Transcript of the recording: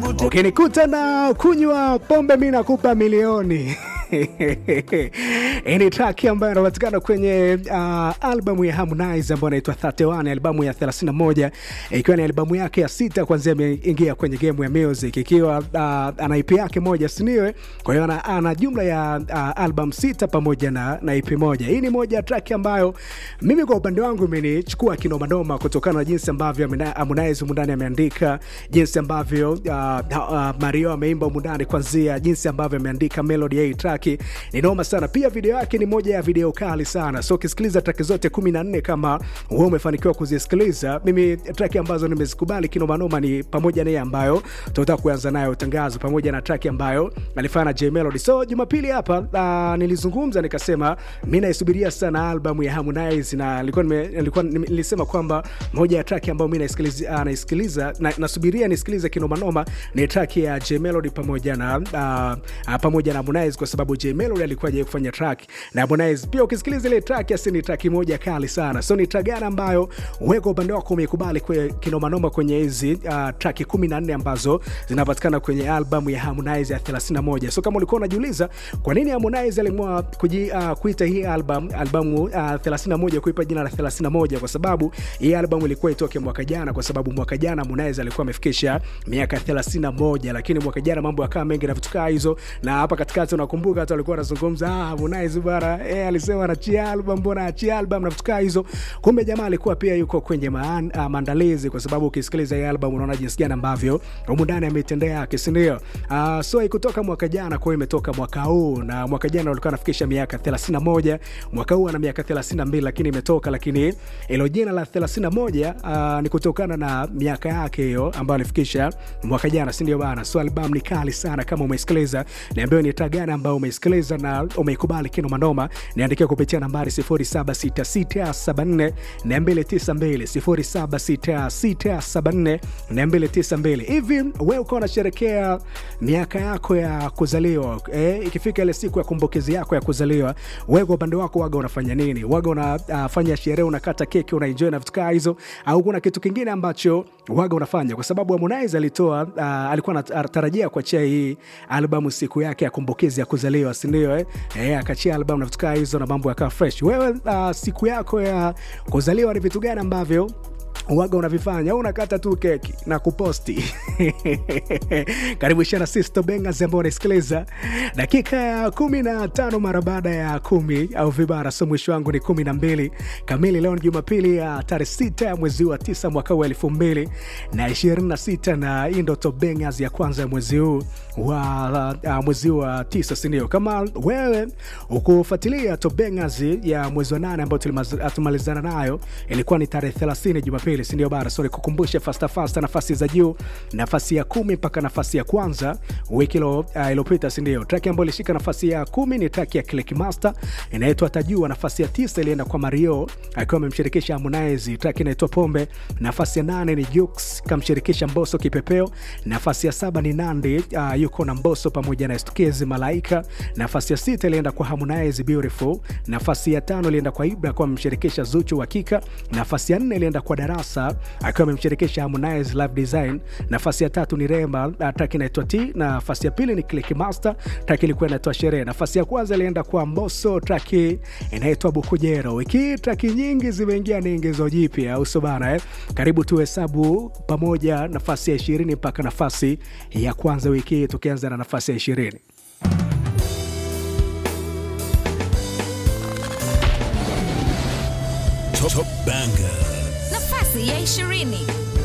ukinikuta na kunywa pombe mi nakupa milioni hii ni traki ambayo inapatikana kwenye uh, albamu ya Harmonize ambayo inaitwa 31 albamu ya 31 ikiwa ni albamu yake ya sita kwanzia ameingia kwenye game ya music ikiwa uh, ana EP yake moja siniwe kwa hiyo ana, ana jumla ya uh, album sita pamoja na, na EP moja hii ni moja ya traki ambayo mimi kwa upande wangu imenichukua kinomanoma kutokana na jinsi ambavyo Harmonize mundani ameandika jinsi ambavyo uh, uh, Mario ameimba mundani kwanzia jinsi ambavyo ameandika melody ya hii track ni noma sana pia video yake ni moja ya video kali sana so ukisikiliza track zote 14 kama wewe umefanikiwa kuzisikiliza mimi track ambazo nimezikubali kinomanoma ni pamoja na hii ambayo tunataka kuanza nayo tangazo pamoja na track ambayo alifanya na J Melody so Jumapili hapa uh, nilizungumza nikasema mimi naisubiria sana albamu ya Harmonize na nilikuwa nilikuwa nilisema kwamba moja ya track ambayo mimi naisikiliza uh, naisikiliza na, nasubiria nisikilize kinomanoma ni track ya J Melody pamoja na uh, uh, pamoja na Harmonize kwa sababu J Melody alikuwa je kufanya track na Harmonize pia. Ukisikiliza ile track asi ni track moja kali sana, so ni track gani ambayo wewe kwa upande wako umeikubali kwe kinomanoma kwenye hizi uh, track 14 ambazo zinapatikana kwenye albamu ya Harmonize ya 31. So kama ulikuwa unajiuliza kwa nini Harmonize aliamua kuji uh, kuita hii album albamu uh, 31 kuipa jina la 31, kwa sababu hii albamu ilikuwa itoke mwaka jana, kwa sababu mwaka jana Harmonize alikuwa amefikisha miaka 31, lakini mwaka jana mambo yakawa mengi na vitu kama hizo, na hapa katikati unakumbuka hata walikuwa wanazungumza ah, Harmonize bwana eh, alisema anachia album, mbona achia album na vitu kama hizo. Kumbe jamaa alikuwa pia yuko kwenye maan, uh, maandalizi, kwa sababu ukisikiliza hii album unaona jinsi gani ambavyo humu ndani ametendea yake, si ndio? Uh, so ikutoka mwaka jana, kwa hiyo imetoka mwaka huu, na mwaka jana alikuwa anafikisha miaka 31, mwaka huu ana miaka 32, lakini imetoka, lakini ilo jina la 31 uh, ni kutokana na miaka yake hiyo ambayo alifikisha mwaka jana, si ndio bana? So album ni kali sana, kama umeisikiliza niambiwe ni tag gani ambayo umeisikiliza na umeikubali kino manoma, niandikia kupitia nambari 076674 292 076674 hivi wewe uko unasherekea miaka yako ya kuzaliwa eh, ikifika ile siku ya kumbukizi yako ya kuzaliwa, wewe kwa upande wako waga unafanya nini? Waga unafanya uh, sherehe, unakata keki, unaenjoy na vitu kama hizo, au kuna kitu kingine ambacho waga unafanya? Kwa sababu Harmonize alitoa uh, alikuwa anatarajia kuachia hii albamu siku yake ya kumbukizi ya kuzaliwa, si ndio? Eh, eh akachia albamu na vitu kama hizo na mambo yakawa fresh. Wewe uh, siku yako ya kuzaliwa ni vitu gani ambavyo waga unavifanya au unakata tu keki na kuposti? Karibu shana Sisto Bengas ambao unasikiliza dakika ya kumi na tano mara baada ya kumi au vibara, so mwisho wangu ni kumi na mbili kamili. Leo ni Jumapili ya tarehe sita ya mwezi wa tisa mwaka huu elfu mbili na ishirini na sita na hii ndo Top Bengas ya kwanza ya mwezi huu wa uh, mwezi wa tisa, sindio? Kama wewe ukufuatilia Top Bengas ya mwezi wa nane ambayo tumalizana nayo ilikuwa ni tarehe thelathini Jumapili sindio bara sori kukumbusha fasta fasta nafasi za juu nafasi ya kumi mpaka nafasi ya kwanza wiki uh, iliyopita sindio traki ambayo ilishika nafasi ya kumi ni traki ya Click Master inaitwa tajua nafasi ya tisa ilienda kwa mario akiwa amemshirikisha harmonize traki inaitwa pombe nafasi ya nane ni jux kamshirikisha mboso kipepeo nafasi ya saba ni nandi uh, yuko na mboso pamoja na estukezi malaika nafasi ya sita ilienda kwa harmonize beautiful nafasi ya tano ilienda kwa ibra akiwa amemshirikisha zuchu hakika nafasi ya nne ilienda kwa darasa akiwa amemshirikisha Harmonize Live Design. Nafasi ya tatu ni Rema, track inaitwa T. Nafasi ya pili ni Click Master, track ilikuwa inaitwa Sherehe. Nafasi ya kwanza ilienda kwa Mbosso, track inaitwa Bukujero. Wiki track nyingi zimeingia ni ingizo jipya, au sio bana eh? Karibu tuhesabu pamoja nafasi ya ishirini mpaka nafasi ya kwanza wiki hii, tukianza na nafasi ya ishirini. Top Banger. nafasi ya ishirini